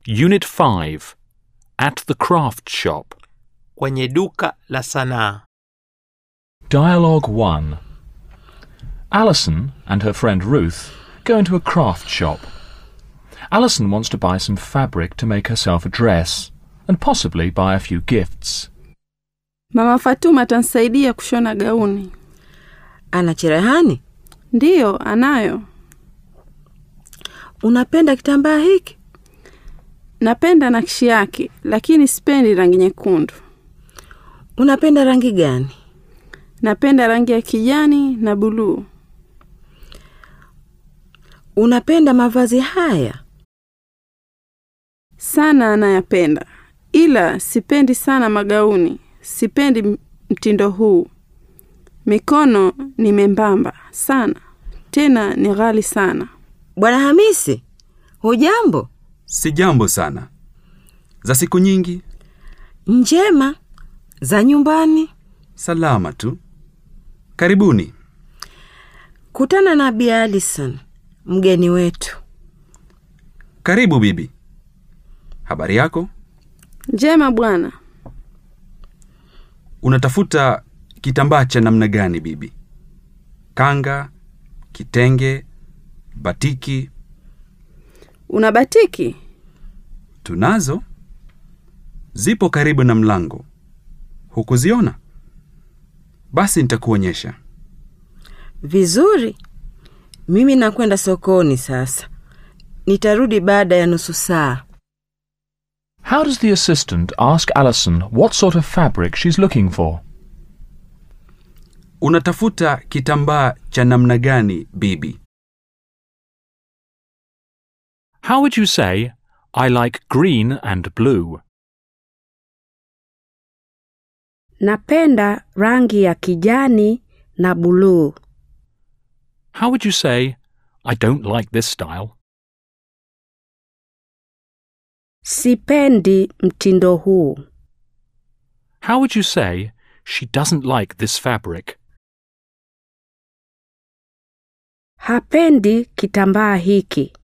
Unit 5. At the craft shop. Kwenye duka la sanaa. Dialogue 1 Alison and her friend Ruth go into a craft shop. Alison wants to buy some fabric to make herself a dress and possibly buy a few gifts. Mama Fatuma atanisaidia kushona gauni. Ana cherehani? Ndiyo, anayo. Unapenda kitambaa hiki? Napenda nakshi yake, lakini sipendi rangi nyekundu. Unapenda rangi gani? Napenda rangi ya kijani na buluu. Unapenda mavazi haya? Sana anayapenda, ila sipendi sana magauni. Sipendi m- mtindo huu. Mikono ni membamba sana, tena ni ghali sana. Bwana Hamisi, hujambo? Si jambo sana. Za siku nyingi, Njema. Za nyumbani? salama tu. Karibuni. Kutana na Bi Alison, mgeni wetu. Karibu bibi. Habari yako? Njema bwana. Unatafuta kitambaa cha namna gani bibi? Kanga, kitenge, batiki? Una batiki? Tunazo. Zipo karibu na mlango. Hukuziona? Basi nitakuonyesha. Vizuri. Mimi nakwenda sokoni sasa. Nitarudi baada ya nusu saa. How does the assistant ask Alison what sort of fabric she's looking for? Unatafuta kitambaa cha namna gani bibi? How would you say, I like green and blue? Napenda rangi ya kijani na buluu. How would you say, I don't like this style? Sipendi mtindo huu. How would you say, she doesn't like this fabric? Hapendi kitambaa hiki.